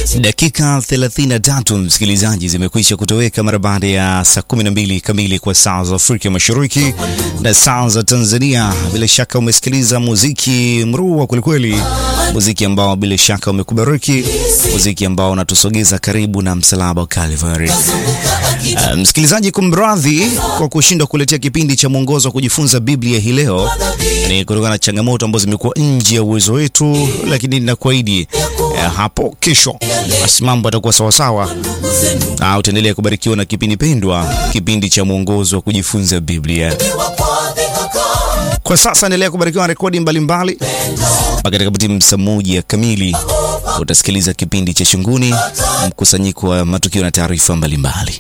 Dakika 33 msikilizaji, zimekwisha kutoweka mara baada ya saa 12 kamili kwa saa za Afrika Mashariki na saa za Tanzania. Bila shaka umesikiliza muziki mrua kwelikweli, muziki ambao bila shaka umekubariki, muziki ambao unatusogeza karibu na msalaba wa Calvary. Uh, msikilizaji, kumradhi kwa kushindwa kuletea kipindi cha mwongozo wa kujifunza Biblia hii leo, ni kutokana na changamoto ambazo zimekuwa nje ya uwezo wetu, lakini ninakuahidi uh, hapo kesho basi mambo yatakuwa sawasawa, na utaendelea kubarikiwa na kipindi pendwa, kipindi cha mwongozo wa kujifunza Biblia. Kwa sasa endelea kubarikiwa na rekodi mbalimbali mpaka itakapotimu saa moja kamili utasikiliza kipindi cha Shunguni, mkusanyiko wa matukio na taarifa mbalimbali.